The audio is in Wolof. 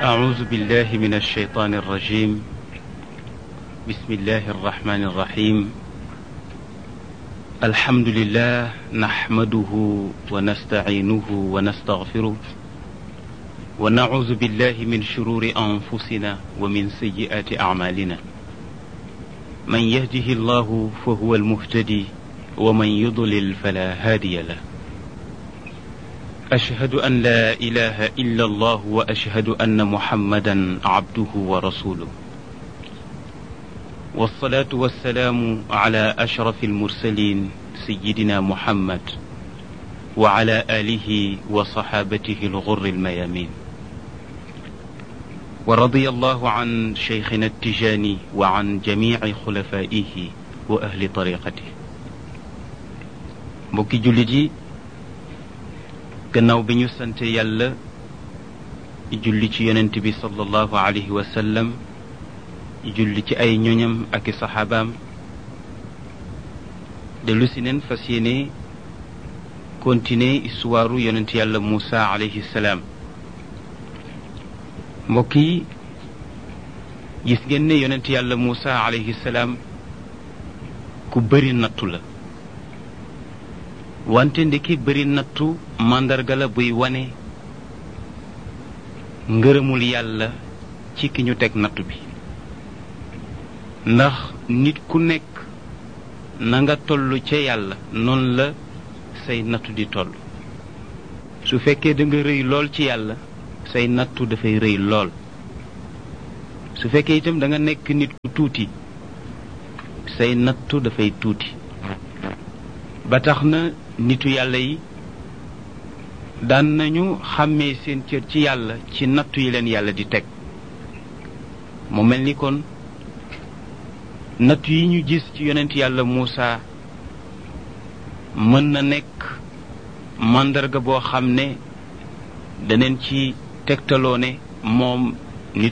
أعوذ بالله من الشيطان الرجيم بسم الله الرحمن الرحيم الحمد لله نحمده ونستعينه ونستغفره ونعوذ بالله من شرور أنفسنا ومن سيئات أعمالنا من يهده الله فهو المهتدي ومن يضلل فلا هادي له أشهد أن لا إله إلا الله وأشهد أن محمدا عبده ورسوله والصلاة والسلام على أشرف المرسلين سيدنا محمد وعلى آله وصحابته الغر الميامين ورضي الله عن شيخنا التجاني وعن جميع خلفائه وأهل طريقته mbokki jullit yi gannaaw bi ñu sante yàlla julli ci yonent bi sallallahu alayhi wa sallam julli ci ay ñoñam ak i saxaabaam dellu si neen fas yéene continuer histoire yonent yàlla Moussa alayhi salaam mbokk yi gis ngeen ne yonent yàlla Moussa alayhi salaam ku bëri nattu la wante ndeki bëri nattu màndarga la buy wane ngërëmul yàlla ci ki ñu teg nattu bi ndax nit ku nekk na nga toll ca yàlla noonu la say nattu di toll su fekkee da nga rëy lool ci yàlla say nattu dafay rëy lool su fekkee itam da nga nekk nit ku tuuti say nattu dafay tuuti ba tax na nitu yàlla yi daan nañu xàmmee seen cër ci yàlla ci nattu yi leen yàlla di teg mu mel ni kon nattu yi ñu gis ci yonent yàlla Muusa mën na nekk màndarga boo xam ne daneen ci tegtaloo ne moom